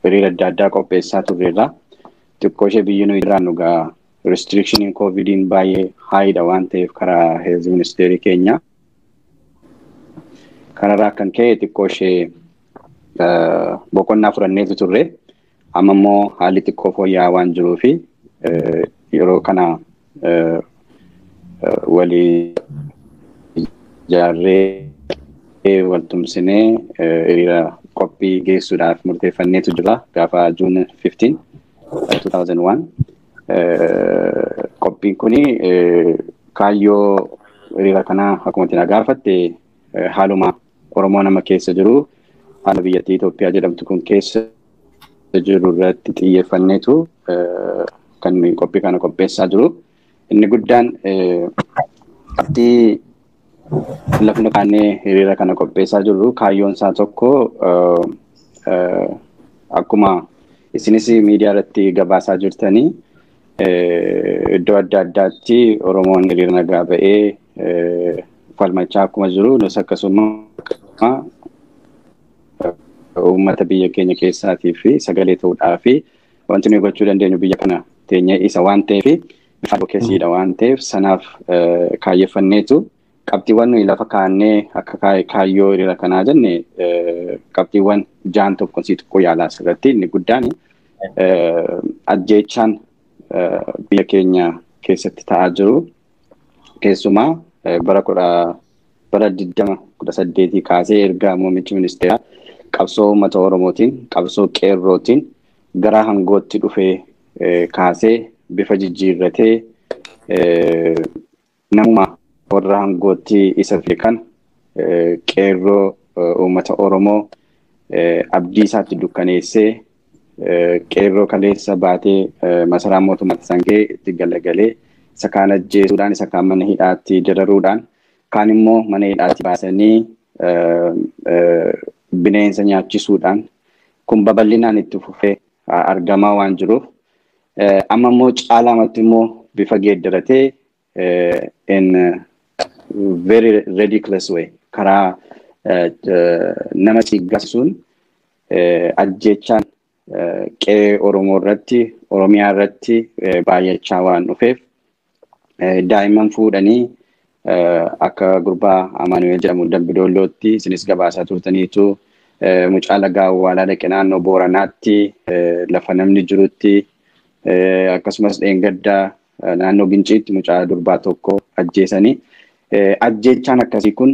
hiriira adda addaa qopheessaa turreerra. Xiqqoo ishee biyyi nuyi irraan dhugaa restrikshiniin koovidiin baay'ee haayidha waan ta'eef karaa heelz ministeerii keenya. Kanarraa kan ka'e xiqqoo ishee boqonnaa fudhanneetu turre. Amma immoo haalli xiqqoo fooyya'aa waan jiruu fi yeroo kana walii ijaarree waltumsinee hiriira qophii geessuudhaaf murteeffanneetu jira gaafa juun 15 2001. Qophiin kuni kaayyoo hiriira kanaa akkuma itti gaafatte haaluma Oromoo nama keessa jiru haala biyyattii Itoophiyaa jedhamtu kun keessa jiru irratti xiyyeeffanneetu kan qophii kana qopheessaa jiru. Inni guddaan qabxii lafa kaannee hiriira kana qopheessaa jirru kaayyoon isaa tokko akkuma isinis miidiyaa irratti gabaasaa jirtanii iddoo adda addaatti Oromoon hiriira nagaa ba'ee falmachaa akkuma jiru nus akkasuma uummata biyya keenya keessaatii fi sagalee ta'uudhaa fi wanti nuyi gochuu dandeenyu biyya kana teenyee isa waan ta'eef bifa advokeesiidha waan ta'eef sanaaf kaayyeeffanneetu qabxiiwwan nuyi lafa kaannee akka kaayyoo hiriira kanaa jenne qabxiiwwan jaan tokko si xiqqoo yaalaa asirratti inni guddaan ajjeechaan biyya keenya keessatti ta'aa jiru keessumaa bara kudha bara diddama kudha saddeetii kaasee erga muummichi ministeeraa qabsoo uummata oromootiin qabsoo qeerrootiin gara hangootti dhufee kaasee bifa jijjiirratee namuma warra hangootti isa fide kan qeerroo uummata oromoo abdii isaatti dukkaneessee qeerroo kaleessa baatee masaraa mootummaatti sangee itti galagalee isa kaan ajjeesuudhaan isa kaan mana hidhaatti dararuudhaan kaan immoo mana hidhaatti baasanii bineensa nyaachisuudhaan kun babal'inaan itti fufee argamaa waan jiruuf amma immoo caalaamatti immoo bifa geeddaratee in very ridiculous way karaa nama siggasuun ajjechaan qe'ee Oromoo irratti Oromiyaa irratti baay'achaa waan dhufeef daa'imman fuudhanii akka gurbaa Amaanuweel jedhamu Dambidoollootti isinis gabaasaa turtaniitu mucaa lagaa awwaalaa dhaqe naannoo Booranaatti lafa namni jirutti akkasumas dheengaddaa naannoo Ginciitti mucaa durbaa tokko ajjeesanii ajjeechaan akkasii kun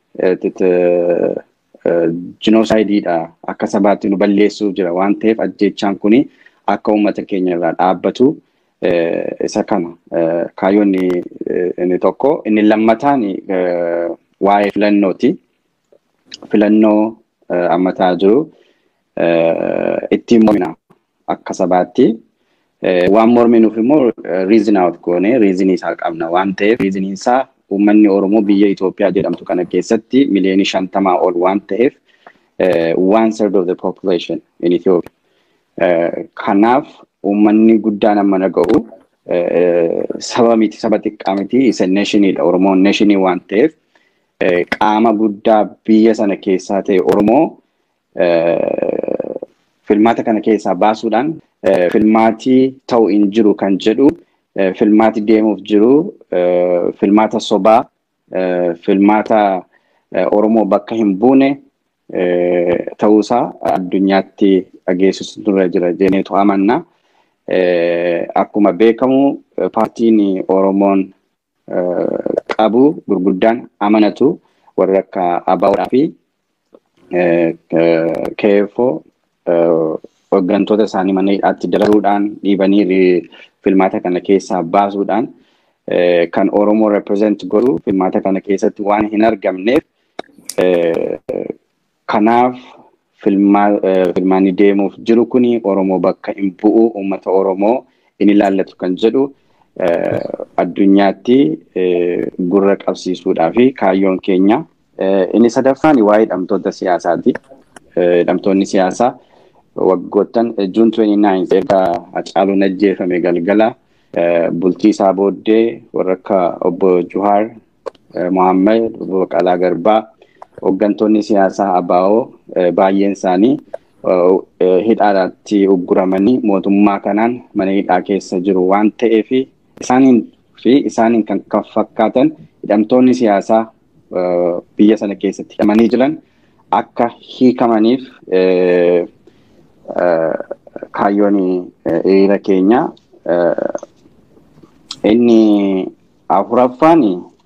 jinoosaaydiidha akka sabaatti nu balleessuuf jira waan ta'eef ajjeechaan kuni akka uummata keenya irraa dhaabbatu isa kana kaayyoon inni tokko inni lammataan waa'ee filannooti filannoo ammataa jiru ittiin mormina akka sabaatti waan morminuuf immoo riizin awut goone riizinii isaa qabna waan ta'eef riiziniin isaa uummanni Oromoo biyya Itoophiyaa jedhamtu kana keessatti miliyoonii shantamaa ol waan ta'eef one third of the population in Ethiopia. Kanaaf uummanni guddaan amma naga'u saba miti saba xiqqaa miti isa neeshiniidha Oromoon neeshinii waan ta'eef qaama guddaa biyya sana keessaa ta'e Oromoo filmaata kana keessaa baasuudhaan filmaatii ta'u hin jiru kan jedhu filmaati deemuuf jiru filmaata sobaa filmaata Oromoo bakka hin buune ta'uusaa addunyaatti dhageessisu turre jira jeeneetu amanna. Akkuma beekamu paartiin Oromoon qabu gurguddaan amanatu warra akka ABO'dhaa fi KFO hooggantoota isaanii mana hidhaatti dararuudhaan dhiibanii filmaata kana keessaa baasuudhaan kan Oromoo represent godhu filmaata kana keessatti waan hin argamneef kanaaf filmaanni deemuuf jiru kuni Oromoo bakka hin bu'u uummata Oromoo in ilaallatu kan jedhu addunyaatti gurra qabsiisuudhaa fi kaayyoon keenya inni sadaffaan waa'ee hidhamtoota siyaasaati. Hidhamtoonni siyaasaa waggoottan juun 29 erga Hacaaluun ajjeefame galgala bultii isaa booddee warra akka obbo Juhaar Mohammed, obbo Qalaa Garbaa, hooggantoonni siyaasaa ABO baay'een isaanii hidhaadhaatti ugguramanii mootummaa kanaan mana hidhaa keessa jiru waan ta'eef isaaniin fi isaaniin kan kan fakkaatan hidhamtoonni siyaasaa biyya sana keessatti hidhamanii jiran akka hiikamaniif kaayyoon hiriira keenya inni afuraffaan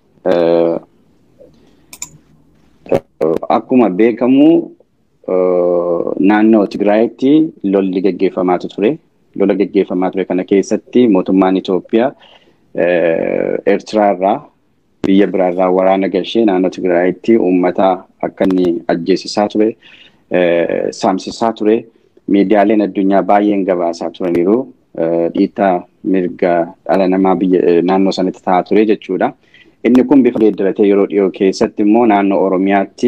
akkuma beekamu naannoo Tigraayitti lolli gaggeeffamaatu ture. Lola gaggeeffamaa ture kana keessatti mootummaan Itoophiyaa Eertiraarraa biyya biraarraa waraana galchee naannoo Tigraayitti uummata akka inni ajjeesisaa ture, saamsisaa ture. Miidiyaaleen addunyaa baay'een gabaasaa turaniiru. Dhiittaa mirga dhala namaa biyya naannoo sanatti ta'aa ture jechuudha. Inni kun bifa geeddaratee yeroo dhiyoo keessatti immoo naannoo Oromiyaatti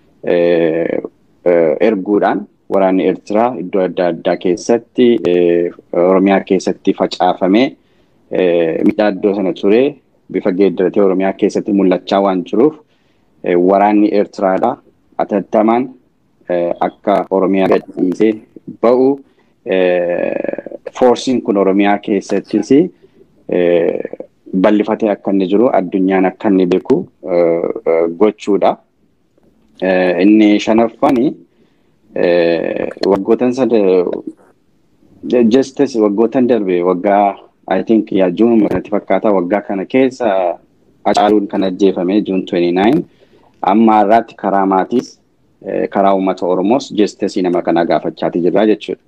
erguudhaan waraanni Eertiraa iddoo adda addaa keessatti Oromiyaa keessatti facaafamee miidhaa iddoo sana ture bifa geeddaratee Oromiyaa keessatti mul'achaa waan jiruuf waraanni Eertiraadha atattamaan akka Oromiyaa gadhiisee ba'u foorsiin kun Oromiyaa keessattis bal'ifatee akka inni jiru addunyaan akka inni beeku gochuudha. Inni shanaffaan waggootan sada justice waggootan darbe waggaa I think yaa juun natti fakkaata waggaa kana keessa Hacaaluun kan ajjeefame juun 29 amma har'aatti karaa maatiis karaa uummata Oromoos justice nama kana gaafachaati jirra jechuudha.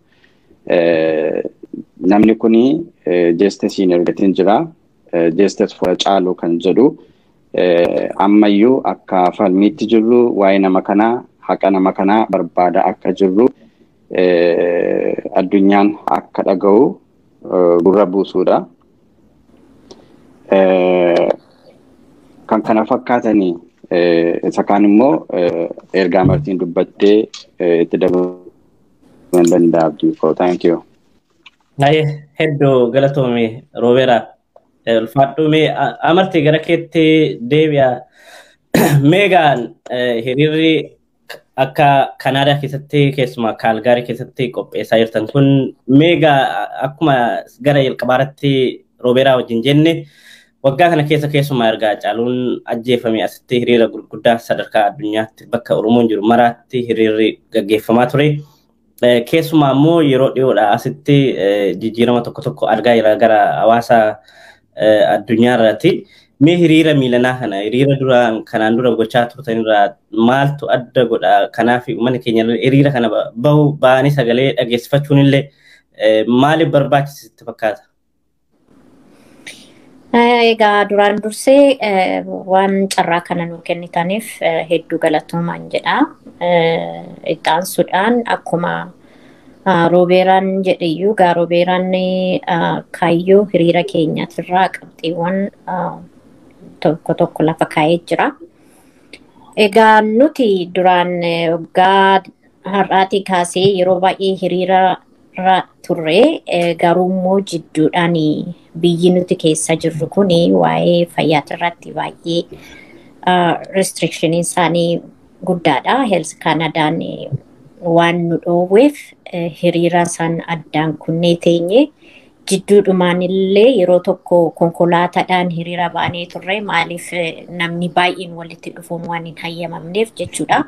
Namni kuni justice argatiin jira. Justice for Hacaaluu kan jedhu ammayyuu akka falmiitti jirru waa'ee nama kanaa haqa nama kanaa barbaada akka jirru addunyaan akka dhaga'u gurra buusuudha. Kan kana fakkaatanii isa kaan immoo ergaa martiin dubbattee itti dabaluu danda'a abdii koo. Thank you. Hedduu galatoome roobeeraa. ulfaadhume amartii gara keetti deebi'a. Meegaan hiriirri akka Kanaadaa keessatti keessumaa Kaalgaarii keessatti qopheessaa jirtan kun meegaa akkuma gara jalqabaarratti roobeeraa wajjin jenne waggaa kana keessa keessumaa ergaa Hacaaluun ajjeefame asitti hiriira gurguddaa sadarkaa addunyaatti bakka Oromoon jiru maraatti hiriirri gaggeeffamaa ture. Keessumaa immoo yeroo dhiyoodha asitti jijjiirama tokko tokko argaa jira gara hawaasa addunyaa irratti mee hiriira miilanaa kana hiriira duraan kanaan dura gochaa turtan irraa maaltu adda godha kanaaf uummanni keenya hiriira kana bahu ba'anii sagalee dhageessifachuun illee maaliif barbaachisitti fakkaata? Egaa duraan dursee waan carraa kana nuu kennitaniif hedduu galatoomaan jedha. Ittaansuudhaan akkuma roobeeraan jedheyyuu gaa roobeeraan kaayyoo hiriira keenyaatirraa qabxiiwwan tokko tokko lafa kaa'ee jira. Egaa nuti duraan waggaa har'aatii kaasee yeroo baay'ee hiriira turre garuu immoo jidduudhaan biyyi nuti keessa jirru kun waa'ee fayyaatirratti baay'ee restrikshiniin isaanii guddaadha. Heels Kanadaan waan nu dhoowweef hiriira san addaan kunnee teenye jidduudhumaan illee yeroo tokko konkolaataadhaan hiriira baanee turre maaliif namni baay'een walitti dhufuun waan hin hayyamamneef jechuudha.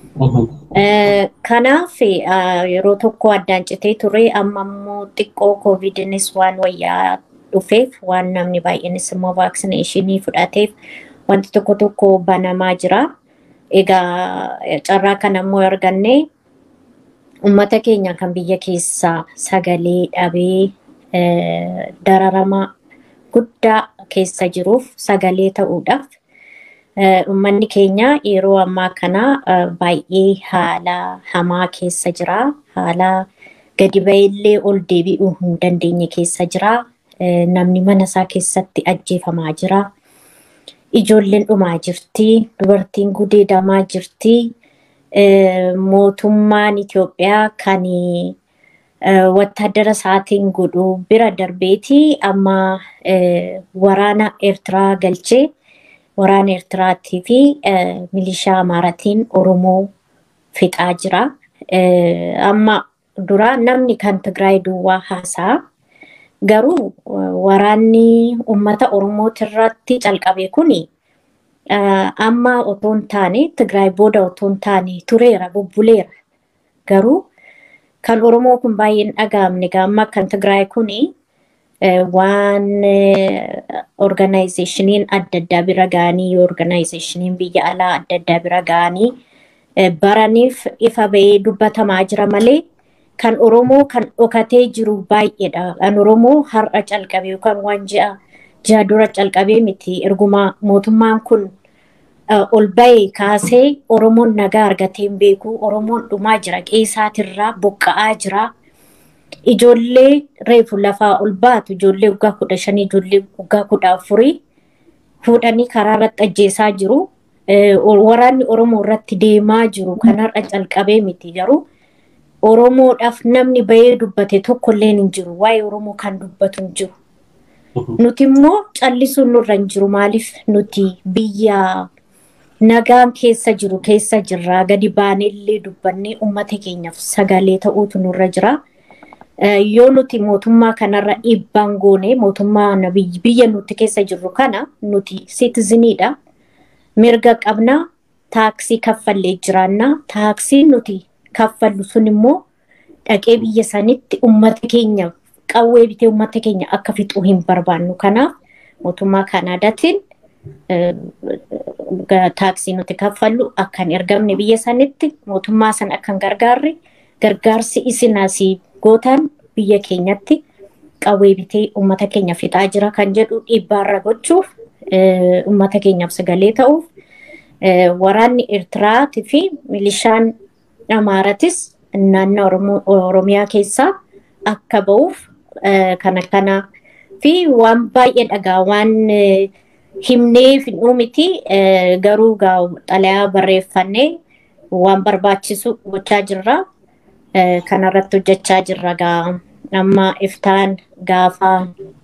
Kanaaf yeroo tokko addaan citee ture amma immoo xiqqoo koovidinis waan wayyaa dhufeef waan namni baay'eenis immoo vaaksineeshinii fudhateef wanti tokko tokko banamaa jira. Egaa carraa kana immoo arganne uummata keenya kan biyya keessaa sagalee dhabee dararama guddaa keessa jiruuf sagalee ta'uudhaaf uummanni keenya yeroo ammaa kana baay'ee haala hamaa keessa jira. Haala gadi ba'eellee ol deebi'uu hin dandeenye keessa jira. Namni mana isaa keessatti ajjeefamaa jira. Ijoolleen dhumaa jirti. Dubartiin gudeedamaa jirti. Mootummaan Itoophiyaa kan wattaaddara isaatiin godhu bira darbeeti amma waraana Eertiraa galchee waraana Eertiraatii fi milishaa Amaaraatiin Oromoo fixaa jira. amma dura namni kan Tigraay duwwaa haasaa garuu waraanni uummata Oromootirratti calqabe kuni amma otoo hin taane Tigraay booda otoo hin taane tureera bubbuleera garuu kan Oromoo kun baay'ee hin dhaga'amne amma kan Tigraay kuni waan organizeeshiniin adda addaa bira ga'anii organizeeshiniin biyya alaa adda addaa bira ga'anii baraniif ifa ba'ee dubbatamaa jira malee kan Oromoo kan dhokatee jiru baay'eedha. Kan Oromoo har'a calqabe yookaan waan ji'a ji'a dura calqabee miti erguma mootummaan kun ol ba'e kaasee Oromoon nagaa argatee hin beeku. Oromoon dhumaa jira qeesaatirraa buqqa'aa jira. Ijoollee reefu lafaa ol baatu ijoollee waggaa kudha shanii ijoollee waggaa kudha afurii fuudhanii karaa irratti ajjeesaa jiru. Waraanni Oromoo irratti deemaa jiru kan har'a calqabee miti garuu Oromoodhaaf namni bahee dubbate tokkollee hin jiru. Waa'ee Oromoo kan dubbatu hin jiru. Nuti immoo callisuun nurra hin jiru. Maaliif nuti biyya nagaan keessa jiru keessa jirra. Gadi baaneellee dubbannee uummata keenyaaf sagalee ta'uutu nurra jira. Yoo nuti mootummaa kanarra dhiibbaan goone mootummaa biyya nuti keessa jirru kana nuti siitiziniidha. Mirga qabna taaksii kaffallee jiraanna. Taaksii nuti kaffallu sun immoo dhaqee biyya sanitti uummata keenya qawwee bitee uummata keenya akka fixuu hin barbaannu. Kanaaf mootummaa Kanaadaatiin taaksii nuti kaffallu akka hin ergamne biyya sanitti mootummaa sana akka hin gargaarre gargaarsi isin asii gootan biyya keenyatti qawwee bitee uummata keenya fixaa jira kan jedhu dhiibbaarra gochuuf uummata keenyaaf sagalee ta'uuf waraanni Eertiraatii fi milishaan Amaaratis naannoo Oromiyaa keessaa akka ba'uuf kana kana fi waan baay'ee dhagaa waan himnee fidhuu miti garuu xalayaa barreeffannee waan barbaachisu gochaa jirra. Kanarratti hojjechaa jirra gaa amma iftaan gaafa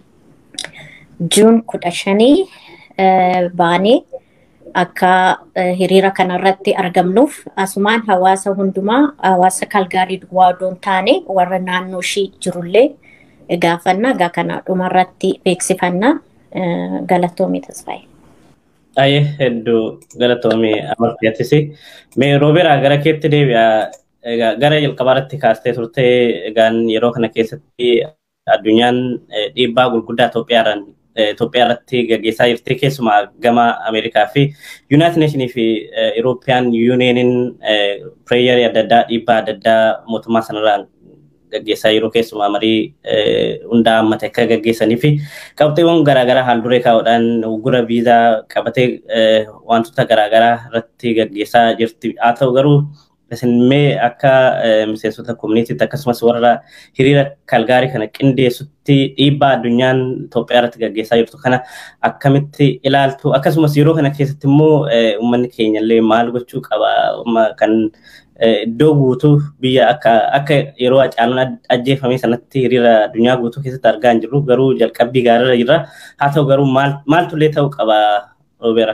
juun kudha shanii baanee akka hiriira kanarratti argamnuuf asumaan hawaasa hundumaa hawaasa kalgaarii duwwaa odoon taane warra naannoo ishii jirullee gaafanna egaa kana dhumarratti beeksifanna galatoomii tasfaa'e. Ayyee hedduu galatoomii amartiyaattis. Mee roobeeraa gara keetti deebi'a gara jalqabaarratti kaastee turte egaan yeroo kana keessatti addunyaan dhiibbaa gurguddaa Itoophiyaaraan Itoophiyaa irratti gaggeessaa jirti keessumaa gama Ameerikaa fi Yuunaayitid Neeshinii fi Irooppiyaan Yuuniyeeniin pireeyarii adda addaa dhiibbaa adda addaa mootummaa sanarraan gaggeessaa jiru keessumaa marii hundaa hammate akka gaggeessanii fi qabxeewwan garaagaraa haal duree kaa'uudhaan uggura viizaa qabatee wantoota garaagaraa irratti gaggeessaa jirti. Haa ta'u garuu isin mee akka miseensota koominiitiitti akkasumas warra hiriira kalgaarii kana qindeessutti dhiibbaa addunyaan Itoophiyaa irratti gaggeessaa jirtu kana akkamitti ilaaltu akkasumas yeroo kana keessatti immoo uummanni keenya illee maal gochuu qaba kan iddoo guutuu biyya akka akka yeroo Hacaaluun ajjeefame sanatti hiriira addunyaa guutuu keessatti argaa hin jirru garuu jalqabbii gaariirra jirra haa ta'u garuu maaltu illee ta'uu qaba Roobeera.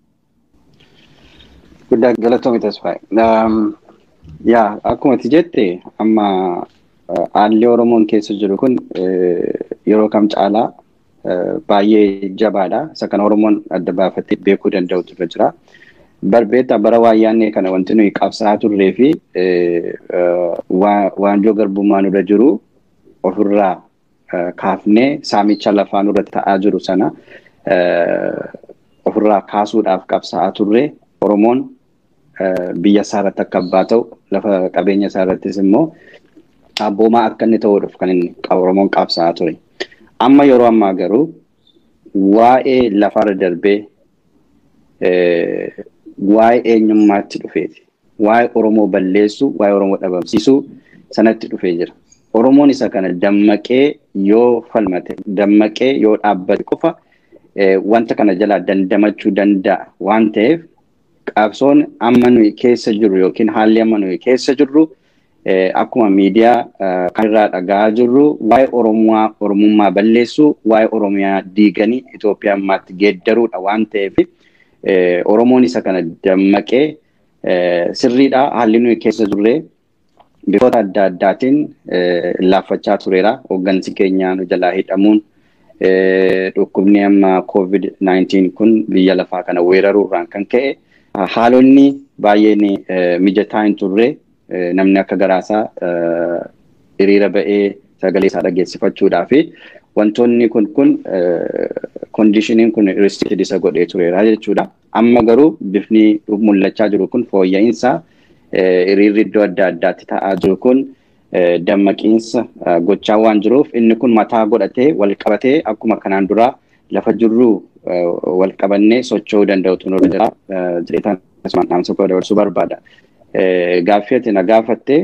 Guddaa galatoomi tasfaa'e. yaa akkuma ati jette amma haalli Oromoon keessa jiru kun yeroo kam caalaa baay'ee jabaadha. Isa kana Oromoon adda baafatee beekuu danda'utu irra jira. Barbeetta bara waayyaannee kana wanti nuyi qabsaa'aa turree fi waanjoo garbummaa nurra jiru ofirraa kaafnee saamicha lafaa nurratti ta'aa jiru sana ofirraa kaasuudhaaf qabsaa'aa turree Oromoon biyya isaa irratti akka abbaa ta'u lafa qabeenya isaa irrattis immoo abboomaa akka inni ta'uudhaaf kan inni Oromoon qabsaa'aa ture. Amma yeroo ammaa garuu waa'ee lafarra darbee waa'ee eenyummaatti dhufeeti. Waa'ee Oromoo balleessuu, waa'ee Oromoo dhabamsiisuu sanatti dhufee jira. Oromoon isa kana dammaqee yoo falmate, dammaqee yoo dhaabbate qofa wanta kana jalaa dandamachuu danda'a waan ta'eef qabsoon amma nuyi keessa jirru yookiin haalli amma nuyi keessa jirru akkuma miidiyaa kan irraa dhagaa jirru waa'ee Oromoo Oromummaa balleessuu waa'ee Oromiyaa diiganii Itoophiyaa ammaatti geeddaruudha waan ta'eef Oromoon isa kana dammaqee sirriidha haalli nuyi keessa jirre bifoota adda addaatiin laaffachaa tureera. Hooggansi keenya nu jalaa hidhamuun dhukkubni amma COVID-19 kun biyya lafaa kana weeraruurraan kan ka'e haalonni baay'een mijataa hin turre namni akka garaasaa hiriira ba'ee sagalee isaa dhageessifachuudhaa fi wantoonni kun kun kondishiniin kun restricted isa godhee tureera jechuudha. Amma garuu bifni mul'achaa jiru kun fooyya'insa hiriirri iddoo adda addaatti ta'aa jiru kun dammaqiinsa gochaa waan jiruuf inni kun mataa godhatee wal qabatee akkuma kanaan dura lafa jirru wal qabannee socho'uu danda'utu nurra jira. Jedheetaan akkasumaan dhaamsa koo dabarsuu barbaada. Gaaffii ati na gaafatte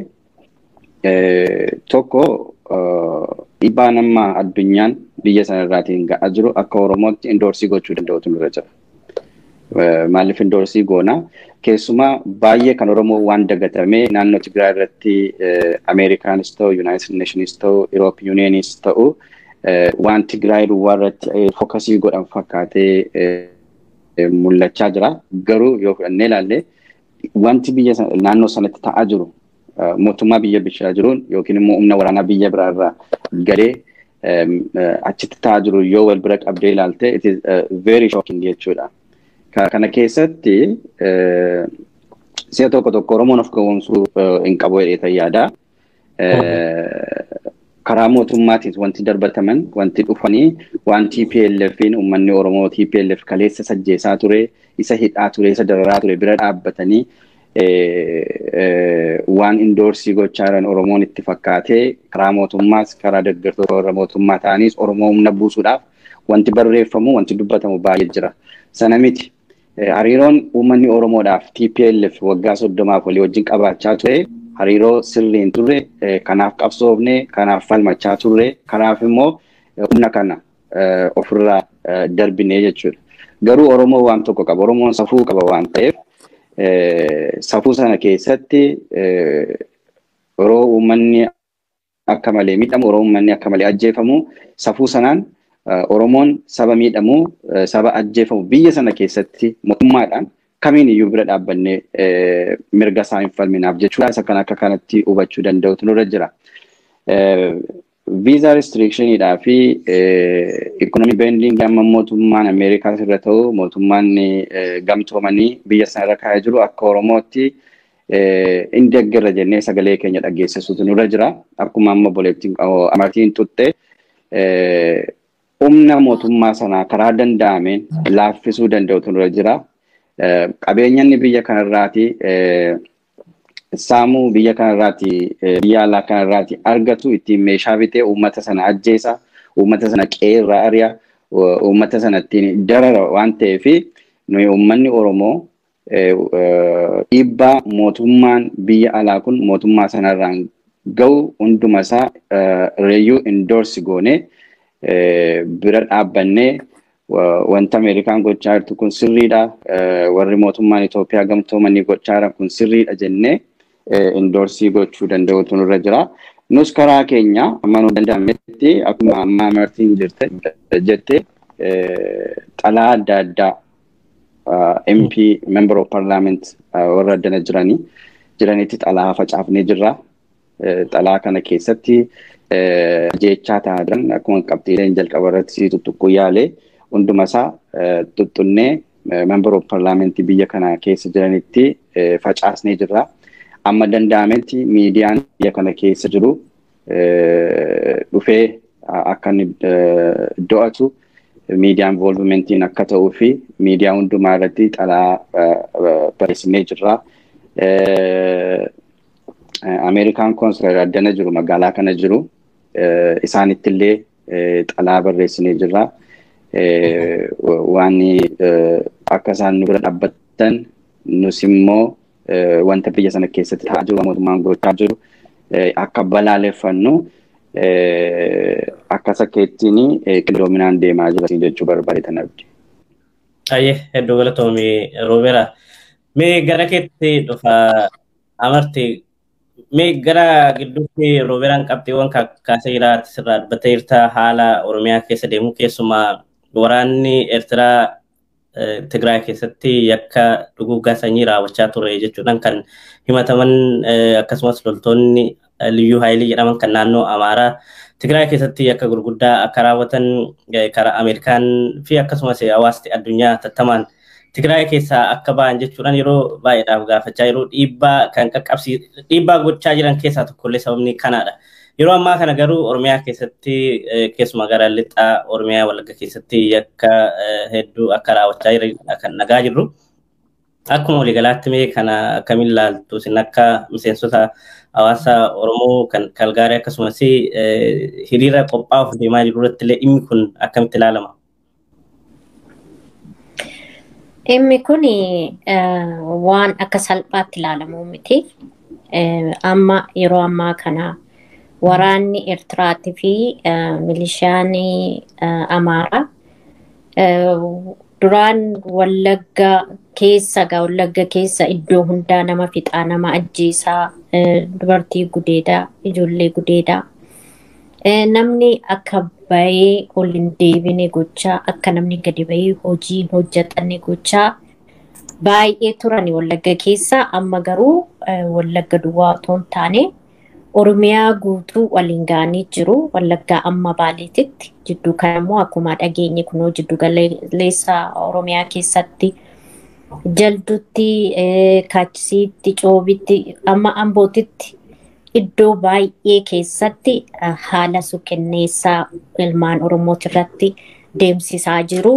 tokko dhiibbaa nama addunyaan biyya sanarraatiin ga'aa jiru akka Oromootti indoorsii gochuu danda'utu nurra jira. Maaliif indoorsii goona? Keessumaa baay'ee kan Oromoo waan dagatamee naannoo Tigraay irratti Ameerikaanis ta'u, Yuunaayitid Neeshinis ta'u, Iroopi Yuuniyeenis ta'u waan Tigraay duwwaa irratti fookasii godhan fakkaatee mul'achaa jira. Garuu yoo fudhannee ilaalle wanti biyya naannoo sanatti ta'aa jiru mootummaa biyya bishaa jiruun yookiin immoo humna waraanaa biyya biraa irraa galee achitti ta'aa jiru yoo wal bira qabdee ilaalte it is very shocking jechuudha. Kana keessatti si'a tokko tokko Oromoon of gowwoomsuu hin qabu jedhee yaada. Karaa mootummaatiin wanti darbataman wanti dhufanii waan TPLFin uummanni Oromoo TPLF kaleessa sajjeesaa ture isa hidhaa ture isa dararaa ture bira dhaabbatanii waan indoorsii gochaa jiran Oromoon itti fakkaatee karaa mootummaas karaa deeggartoota warra mootummaa ta'anis Oromoo humna buusuudhaaf wanti barreeffamu wanti dubbatamu baay'ee jira. Sana miti. Hariiroon uummanni Oromoodhaaf TPLF waggaa soddomaaf walii wajjin qabaachaa ture hariiroo sirrii hin turre kanaaf qabsoofne kanaaf falmachaa turre kanaaf immoo humna kana ofirraa darbinee jechuudha. Garuu Oromoo waan tokko qaba. Oromoon safuu qaba waan ta'eef safuu sana keessatti yeroo uummanni akka malee miidhamu yeroo uummanni akka malee ajjeefamu safuu sanaan Oromoon saba miidhamu saba ajjeefamu biyya sana keessatti mootummaadhaan kamiin iyyuu bira dhaabbannee mirga isaa hin falminaaf jechuudha. Isa kan akka kanatti hubachuu danda'utu nurra jira. Visa restrictioniidhaa fi ikonomii beendingii amma mootummaan Ameerikaas irra ta'u mootummaan gamtoomanii biyya sana irra kaa'ee jiru akka Oromootti inni deeggarra jennee sagalee keenya dhageessisuutu nurra jira. Akkuma amma boleettiin amartiin tutte humna mootummaa sanaa karaa danda'ameen laaffisuu danda'utu nurra jira. Qabeenyanni biyya kanarraati saamuu biyya kanarraati biyya alaa kanarraati argatu ittiin meeshaa bitee uummata sana ajjeesa uummata sana qeerraa ari'a uummata sana ittiin darara waan ta'eef nuyi uummanni Oromoo dhiibbaa mootummaan biyya alaa kun mootummaa sanarraan ga'u hunduma isaa reeyyuu indoorsi goonee bira dhaabbannee wanta Ameerikaan gochaa jirtu kun sirriidha. Warri mootummaan Itoophiyaa gamtoomanii gochaa jiran kun sirriidha jennee indoorsii gochuu danda'utu nurra jira. Nus karaa keenya amma nu danda'ametti akkuma ammaa amartiin jirte jette xalaa adda addaa MP Member of Parliament warra addana jiranii jiranitti xalaa facaafnee jirra. Xalaa kana keessatti jechaa ta'aa jiran akkuma qabxiileen jalqaba irratti sii tuttuqquu yaalee hunduma isaa tuttunnee member of parliamentii biyya kana keessa jiranitti facaasnee jirra. Amma danda'ametti miidiyaan biyya kana keessa jiru dhufee akka inni do'atu miidiyaan involvementiin akka ta'uu fi miidiyaa hundumaa irratti xalaa barreessinee jirra. Ameerikaan konsular addana jiru magaalaa kana jiru isaanitti illee xalaa barreessinee jirra. waan akka isaan nu bira dhaabbatan nus immoo wanta biyya sana keessatti ta'aa jiru mootummaan gochaa jiru akka balaaleffannu akka sakkeettiin qindoominaan deemaa jira jechuu barbaadetan abdi. Ayyee hedduu galatoomii Roobeera. Mee gara keetti dhufa amarti mee gara gidduutti Roobeeraan qabxiiwwan kaasee jira sirraa dubbattee jirta haala Oromiyaa keessa deemu keessumaa waraanni Eertiraa Tigraay keessatti yakka duguuggaa sanyii raawwachaa ture jechuudhaan kan himataman akkasumas loltoonni liyyuu haayilii jedhaman kan naannoo Amaaraa Tigraay keessatti yakka gurguddaa akka raawwatan karaa Ameerikaan fi akkasumas hawaasti addunyaa tattamaan Tigraay keessaa akka ba'an jechuudhaan yeroo baay'eedhaaf gaafachaa yeroo dhiibbaa kan qaqqabsii dhiibbaa gochaa jiran keessaa tokkollee sababni kanaadha. Yeroo ammaa kana garuu Oromiyaa keessatti keessumaa gara lixaa Oromiyaa Wallagga keessatti yakka hedduu akka raawwachaa jiran kan nagaa jirru. Akkuma waliigalaatti mee kana akkamiin ilaaltu isin akka miseensota hawaasa Oromoo kan Kalgaarii akkasumas hiriira qophaa'uuf deemaa jiru irratti illee dhimmi kun akkamitti ilaalama? Dhimmi kun waan akka salphaatti ilaalamu miti. Amma yeroo ammaa kana waraanni Eertiraatii fi milishaan Amaaraa duraan Wallagga keessa gaa Wallagga keessa iddoo hundaa nama fixaa nama ajjeesaa dubartii gudeedaa ijoollee gudeedaa namni akka bahee ol hin deebine gochaa akka namni gadi bahee hojii hin hojjetanne gochaa baay'ee turan Wallagga keessa amma garuu Wallagga duwwaa otoo hin taane Oromiyaa guutuu waliin ga'anii jiru Wallaggaa amma Baaleetitti jidduu kana immoo akkuma dhageenye kunoo jiddu galeessa Oromiyaa keessatti jaldutti kaachisiitti coobitti amma ambootitti iddoo baay'ee keessatti haala suukenneessaa ilmaan Oromooti irratti deemsisaa jiru.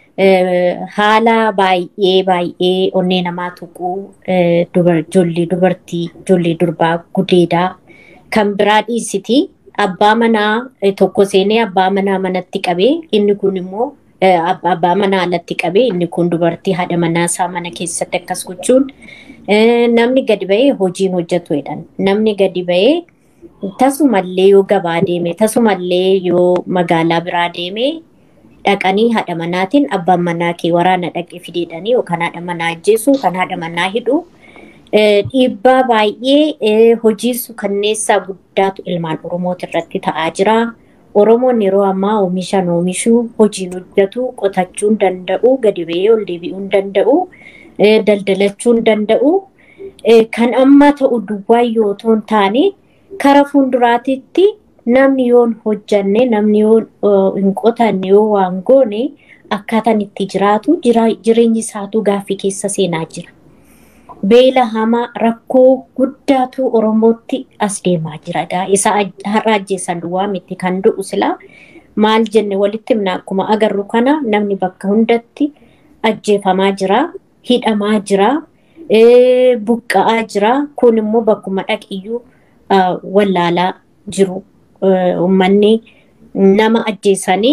Haala baay'ee baay'ee onnee namaa tuquu ijoollee dubartii ijoollee durbaa gudeedaa kan biraa dhiisiti abbaa manaa tokko seenee abbaa manaa manatti qabee inni kun immoo abbaa manaa alatti qabee inni kun dubartii haadha manaa isaa mana keessatti akkas gochuun namni gadi bahee hojiin hojjetu jedhan namni gadi bahee tasumallee yoo gabaa deeme tasumallee yoo magaalaa biraa deeme dhaqanii haadha manaatiin abbaan manaa kee waraana dhaqee fideedhanii yookaan haadha manaa ajjeesu kan haadha manaa hidhu dhiibbaa baay'ee hojii suukanneessaa guddaatu ilmaan Oromooti irratti ta'aa jira. Oromoon yeroo ammaa oomishan oomishuu, hojiin hojjetu, qotachuu danda'u, gadi ba'ee ol deebi'uu danda'u, daldalachuu danda'u. Kan amma ta'u duwwaa yoo otoo hin taane kara fuulduraatitti namni yoo hin hojjanne, namni yoo hin qotanne, yoo waan goone akkaataan itti jiraatu jireenyi isaatu gaaffii keessa seenaa jira. beela hamaa rakkoo guddaatu Oromootti as deemaa jira. Isa har'a ajjeessan duwwaa miti kan du'u silaa maal jenne walitti himna akkuma agarru kana namni bakka hundatti ajjeefamaa jira, hidhamaa jira, buqqa'aa jira. Kun immoo bakkuma dhaqiyyuu wallaalaa jiru. Uummanni nama ajjeesanii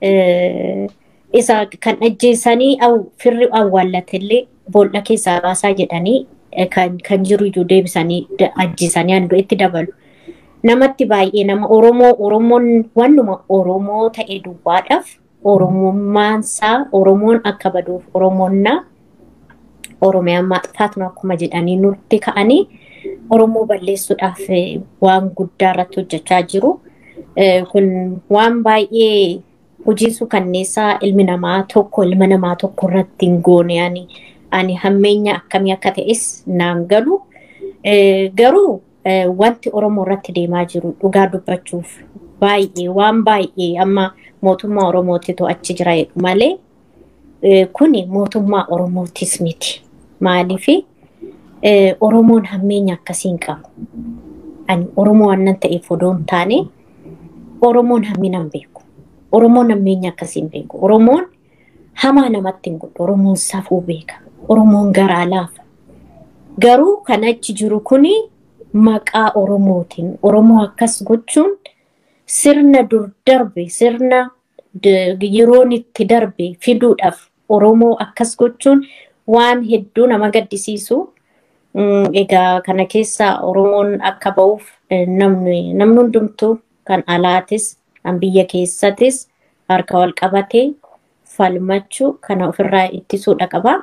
isa kan ajjeesanii firri awwaallatellee boolla keessaa baasaa jedhanii kan jiru iyyuu deebisanii ajjeesanii handoo itti dabalu. Namatti baay'ee nama Oromoo Oromoon wannuma Oromoo ta'e duwwaadhaaf Oromummaansaa Oromoon akka baduuf Oromoonnaa Oromiyaan maaxfaatnu akkuma jedhanii nutti ka'anii Oromoo balleessuudhaaf waan guddaa irratti hojjechaa jiru. Kun waan baay'ee hojii suukanneessaa ilmi namaa tokko ilma namaa tokko irratti hin goone ani ani hammeenya akkamii akka ta'es naan galu. Garuu wanti Oromoo irratti deemaa jiru dhugaa dubbachuuf baay'ee waan baay'ee amma mootummaa Oromootitu achi jira malee kuni mootummaa Oromootis miti. Maaliifi Oromoon hammeenya akkasiin qabu. Ani Oromoo waan ta'eef odoo hin taane Oromoon hammina hin beeku. Oromoon hammeenya akkasiin beeku. Oromoon hamaa namatti hin godhu. Oromoon safuu beeka. Oromoon garaa laafa. Garuu kan achi jiru kuni maqaa Oromootiin Oromoo akkas gochuun sirna dur darbe sirna yeroon itti darbe fiduudhaaf Oromoo akkas gochuun waan hedduu nama gaddisiisu. Egaa kana keessa Oromoon akka ba'uuf namni hundumtuu kan alaatis kan biyya keessatis harka wal qabatee falmachuu kana ofirraa ittisuudha qaba.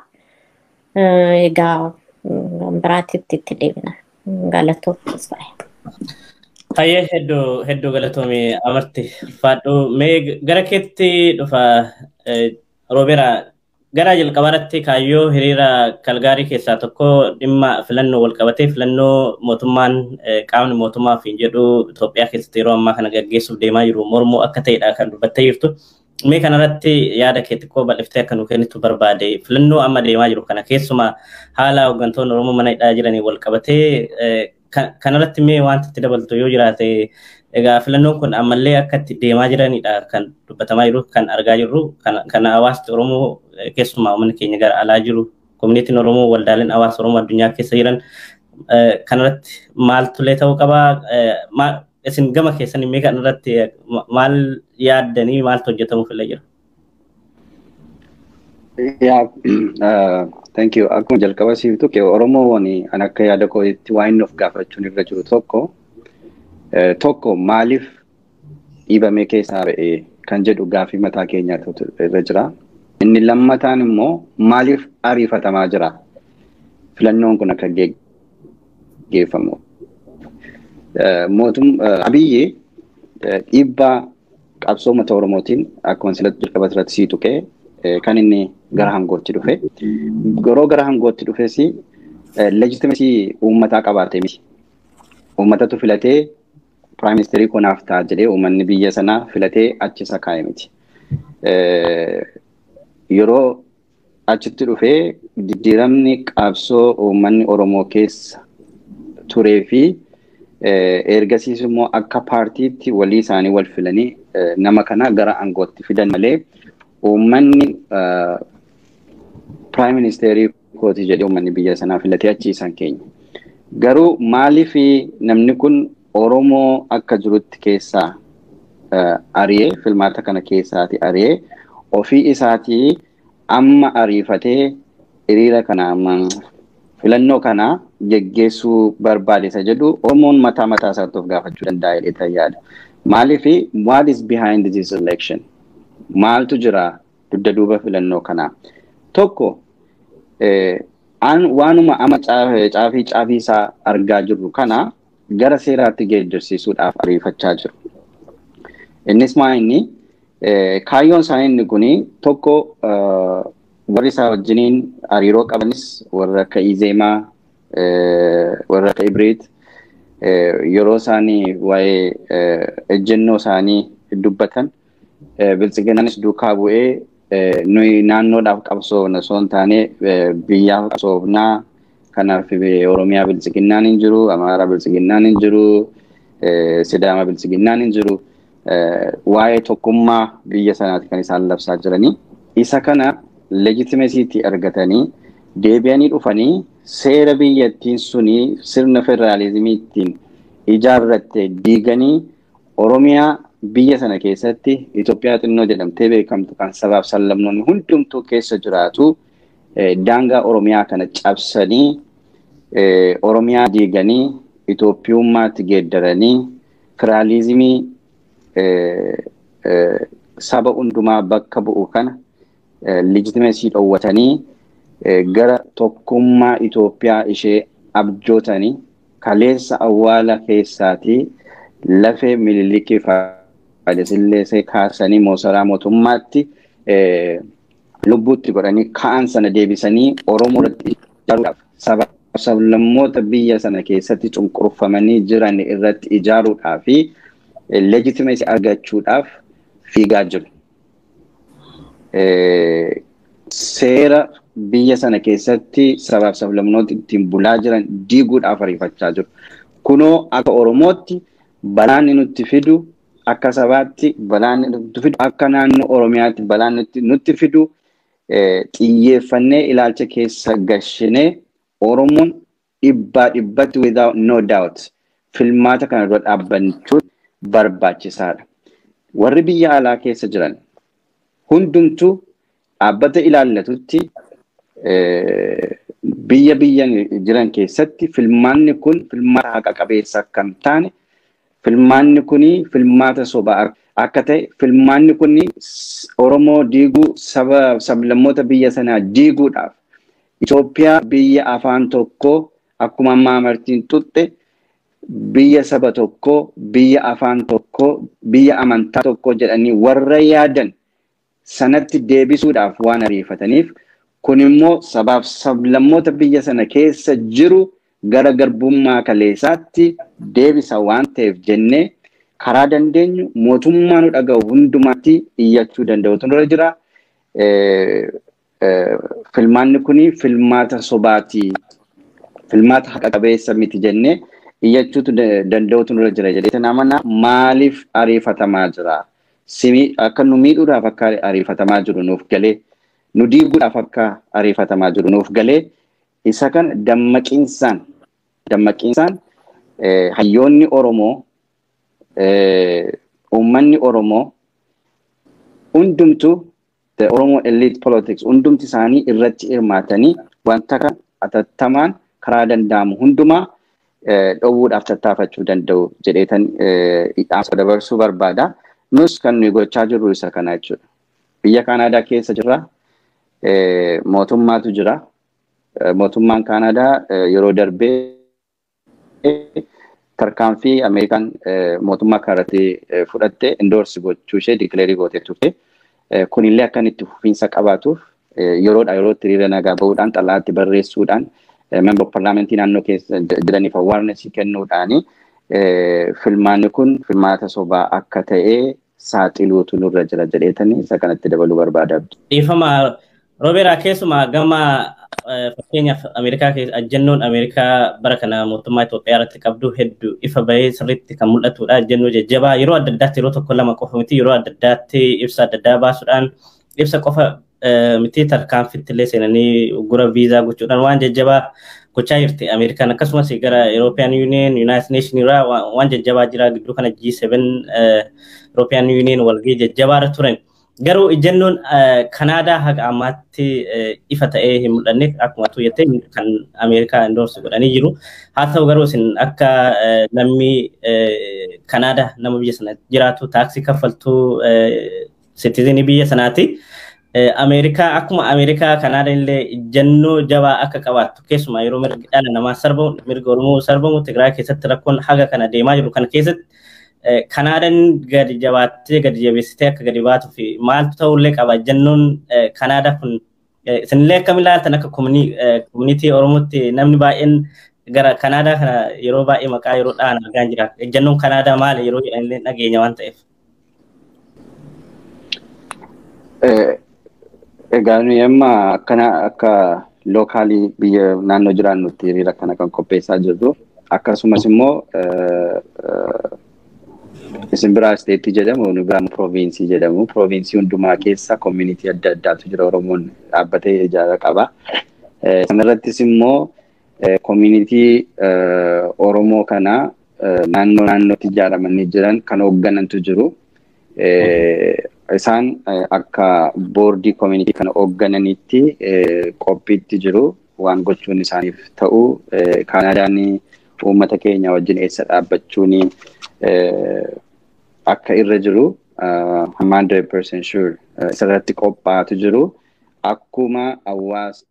Egaa biraatitti itti deebina. Galatoomas baay'ee. Hayyee hedduu hedduu galatoomii amarti ulfaadhu mee gara keetti dhufa roobeera gara jalqabaarratti kaayyoo hiriira kalgaarii keessaa tokko dhimma filannoo wal qabatee filannoo mootummaan qaamni mootummaa fi jedhu Itoophiyaa keessatti yeroo ammaa kana gaggeessuuf deemaa jiru mormuu akka ta'edha kan dubbattee jirtu. Mee kanarratti yaada kee xiqqoo bal'iftee akka nu kennitu barbaade filannoo amma deemaa jiru kana keessumaa haala hooggantoonni Oromoo mana hidhaa jiranii wal qabatee kanarratti mee wanta itti dabaltu yoo jiraate egaa filannoon kun ammallee akka itti deemaa jiranidha kan dubbatamaa jiru kan argaa jirru kan hawaasni Oromoo keessumaa uummanni keenya gara alaa jiru koominiitiin Oromoo waldaaleen hawaasa Oromoo addunyaa keessa jiran kanarratti maaltullee ta'uu qabaa isin gama keessanii mee kanarratti maal yaaddanii maaltu hojjetamuuf illee jira. Yeah, thank you. Akkuma jalqaba siiftu Oromoon an akka yaada kootti waa inni of gaafachuun irra jiru tokko tokko maaliif dhiibamee keessaa ba'ee kan jedhu gaafii mataa keenyaatu irra jira. Inni lammataan immoo maaliif ariifatamaa jira filannoon kun akka geggeeffamu. Mootum Abiyyi dhiibbaa qabsoo uummata Oromootiin akkuma silatti jalqaba irratti sii tuqee kan inni gara hangootti dhufe. Yeroo gara hangootti dhufes leejitimeesii uummataa qabaate miti. Uummatatu filatee piraayim ministeerii kunaaf ta'a jedhee uummanni biyya sanaa filatee achi isa kaa'e miti. Yeroo achitti dhufee jijjiiramni qabsoo uummanni Oromoo keessa turee fi ergasiis immoo akka paartiitti walii isaanii wal filanii nama kana gara aangootti fidan malee uummanni piraayim ministeerii kooti jedhee uummanni biyya sanaa filatee achiisan keenya. Garuu maaliif namni kun Oromoo akka jirutti keessaa ari'ee filmaata kana keessaati ari'ee ofii isaatii amma ariifatee hiriira kana filannoo kana geggeessuu barbaade isa jedhu Oromoon mataa mataa isaatti of gaafachuu danda'a jedhee yaada. Maaliif what is behind this election? Maaltu jira dugda duuba filannoo kanaa? Tokko waanuma amma caafii caafii isaa argaa jirru kana gara seeraatti geeddarsiisuudhaaf ariifachaa jiru. Innis maa inni kaayyoon isaa inni kuni tokko warri isaa wajjiniin hariiroo qabanis warra akka Izeemaa warra akka Ibreet yeroo isaanii waa'ee ejjennoo isaanii dubbatan biltsiginaanis duukaa bu'ee nuyi naannoodhaaf qabsoofna osoo hin taane biyyaaf qabsoofnaa kanaaf Oromiyaa biltsiginnaan hin jiru, Amaaraa biltsiginnaan hin jiru, Sidaama biltsiginnaan hin jiru. Waa'ee tokkummaa biyya sanaati kan isaan labsaa jiranii. Isa kana leejitimesiitti argatanii deebi'anii dhufanii seera biyyattiin suni sirna federaalizimiittiin ijaarratte diiganii Oromiyaa biyya sana keessatti Itoophiyaa xinnoo jedhamtee beekamtu kan sabaaf sablammoonni hundumtuu keessa jiraatu daangaa Oromiyaa kana cabsanii Oromiyaa diiganii Itoophiyummaatti geeddaranii federaalizimii saba hundumaa bakka bu'u kana leejitimesii dhoowwatanii gara tokkummaa Itoophiyaa ishee abjootanii kaleessa awwaala keessaatii lafee mililikii Hayilasillaasee kaasanii moosaraa mootummaatti lubbuutti godhanii ka'an sana deebisanii Oromoo irratti ijaaruudhaaf saba sablammoota biyya sana keessatti cunqurfamanii jiran irratti ijaaruudhaaf fi leejitimesii argachuudhaaf fiigaa jiru. Seera biyya sana keessatti sabaaf sablammoota ittiin bulaa jiran diiguudhaaf ariifachaa jiru. Kunoo akka Oromootti balaan nutti fidu akka sabaatti balaan nutti fidu akka naannoo Oromiyaatti balaan nutti fidu xiyyeeffannee ilaalcha keessa gashinee Oromoon dhibbaa dhibbatti without no doubt filmaata kana dura dhaabbachuun barbaachisaadha. Warri biyya alaa keessa jiran hundumtuu dhaabbata ilaallatutti biyya biyya jiran keessatti filmaanni kun filmaata haqa qabeessa akka hin taane filmaanni kun filmaata sobaa akka ta'e filmaanni kun Oromoo diiguu saba sablammoota biyya sanaa diiguudhaaf Itoophiyaa biyya afaan tokkoo akkuma ammaa amartiin tutte biyya saba tokkoo biyya afaan tokkoo biyya amantaa tokkoo jedhanii warra yaadan sanatti deebisuudhaaf waan ariifataniif kun immoo sabaaf sablammoota biyya sana keessa jiru gara garbummaa kaleessaatti deebisa waan ta'eef jennee karaa dandeenyu mootummaa nu dhaga'u hundumaatti iyyachuu danda'utu nurra jira. Filmaanni kuni filmaata sobaatii filmaata haqa qabeessa miti jennee iyyachuutu danda'utu nurra jira jedhee namana maaliif ariifatamaa jira? Simii akka nu miidhuudhaaf akka ariifatamaa jiru nuuf galee nu diiguudhaaf akka ariifatamaa jiru nuuf galee isa kana dammaqiinsaan dammaqiinsaan hayyoonni Oromoo uummanni Oromoo hundumtu the Oromo elite politics hundumti isaanii irratti hirmaatanii wanta kan atattamaan karaa danda'amu hundumaa dhowwuudhaaf tattaafachuu danda'u jedheetan dhaamsa dabarsuu barbaada. Nus kan nuyi gochaa jirru isa kana jechuudha. Biyya Kaanaadaa keessa jirra. Mootummaatu jira. Mootummaan Kaanaadaa yeroo darbee tarkaanfii Ameerikaan mootummaa kanarratti fudhatte indoorsi gochuu ishee dikileerii gootee turte. Kunillee akka itti fufiinsa qabaatuuf yeroodha yerootti hiriira nagaa bahuudhaan xalaatti barreessuudhaan member parlamentii naannoo keessa jiraniif awareness kennuudhaani filmaanni kun filmaata sobaa akka ta'e saaxiluutu nurra jira jedheetanii isa kanatti dabaluu barbaada. Dhiifama Roobeeraa keessumaa gama fakkeenyaaf Ameerikaa keessa ajjennoon Ameerikaa bara kana mootummaa Itoophiyaa irratti qabdu hedduu ifa bahee sirriitti kan mul'atudha. Ajjennoo jajjabaa yeroo adda addaatti yeroo tokko lama qofa miti yeroo adda addaatti ibsa adda addaa baasuudhaan ibsa qofa miti tarkaanfitti illee seenanii gura viizaa gochuudhaan waan jajjabaa gochaa jirti Ameerikaan akkasumas gara European Union, United Nation irraa waan jajjabaa jira gidduu kana G7 European Union walgahii jajjabaa irra turan. Garuu ejjennoon Kanaadaa haga ammaatti ifa ta'ee hin mul'anne akkuma tuuyyate kan Ameerikaa indoorsi godhanii jiru. Haa ta'u garuu isin akka namni Kanaadaa nama biyya sana jiraatu taaksii kaffaltuu sitizinii biyya sanaati. Ameerikaa akkuma Ameerikaa Kanaadaa illee ejjennoo jabaa akka qabaattu keessumaa yeroo mirgi dhala namaa sarbamu mirga Oromoo sarbamu Tigraay keessatti rakkoon haga kana deemaa jiru kana keessatti Kanaadaan gadi jabaattee gadi jabeessitee akka gadi baatuu fi maaltu ta'ullee qaba ejjennoon Kanaadaa kun isinillee akkam ilaaltan akka koominiitii Oromootti namni baay'een gara Kanaadaa kana yeroo baay'ee maqaa yeroo dhaan argaa jira. Ejjennoon Kanaadaa maali yeroo jedhanillee dhageenya waan ta'eef. Egaa nuyi amma akkana akka lookaalii biyya naannoo jiraannutti hiriira kana kan qopheessaa jirru akkasumas immoo isin biraa isteetii jedhamu nu biraa pirooviinsii jedhamu pirooviinsii hundumaa keessa koomunitii adda addaatu jira oromoon dhaabbatee ijaara qaba. Sanarrattis immoo koomunitii oromoo kana naannoo naannootti ijaaramanii jiran kan hoogganantu jiru. Isaan akka boordii koomunitii kana hooggananitti qophiitti jiru waan gochuun isaaniif ta'u Kaanaadaan uummata keenya wajjin eessa dhaabbachuuni akka irra jiru hundred percent sure isarratti qophaa'atu jiru akkuma hawaasa